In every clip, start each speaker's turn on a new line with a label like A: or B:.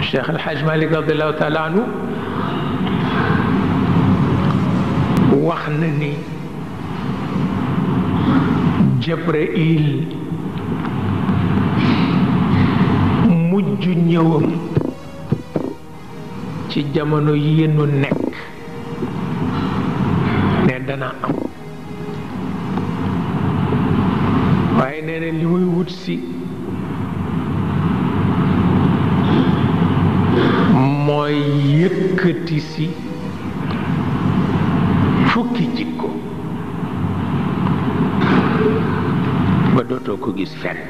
A: Cheikh El Hadj Malick radiallahu taala anhu wax na ni Jibril mujj ñëwam ci jamono yi nu nekk ne dana am waaye nee na li muy wut si mooy yëkkati si fukki jikko ba dootoo ko gis fenn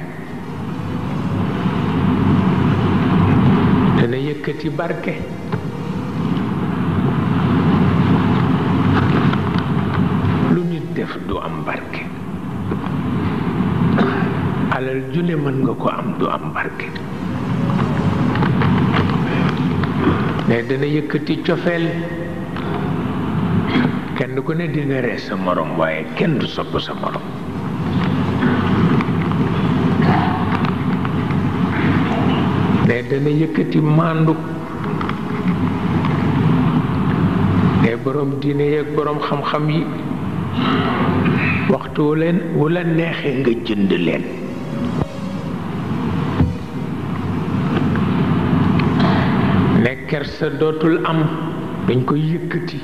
A: dana yëkkati barke lu nit def du am barke alal jule mën nga ko am du am barke mais dana yëkkati cofeel kenn ku ne di nga ree sa morom waaye kenn du sopp sa morom mais dana yëkkati màndu ne borom diine yeeg borom xam-xam yi waxtu wu leen wu la neexee nga jënd leen ne kersa dootul am dañ koy yëkkati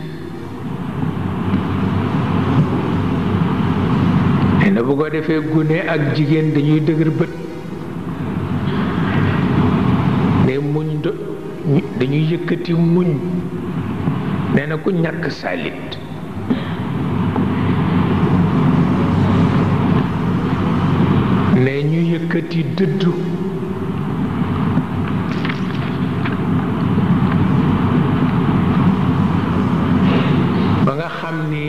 A: nee na bu ko defee gune ak jigéen dañuy dëgër bët ne muñ do dañuy yëkkati muñ nee na ku ñàkk salit ne ñu yëkkati dëddu ba nga xam ni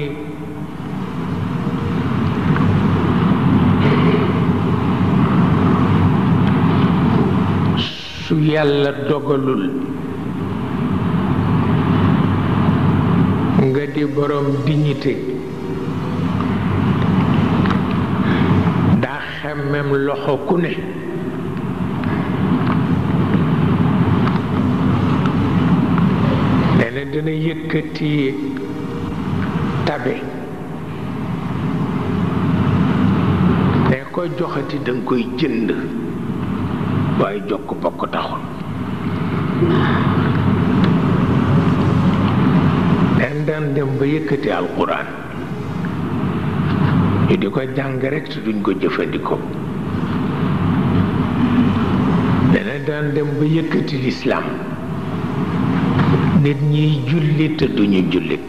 A: su yàlla dogalul nga di borom dignité daa xemmem loxo ku ne nee na dina yëkkati tabe ne ko joxati danga koy jënd waaye jokk bokk taxul den daan dem ba yëkkati alquran ñu di ko jàng rekk te duñ ko jëfandikoo dana daan dem ba yëkkati lislaam nit ñiy julli te duñu jullit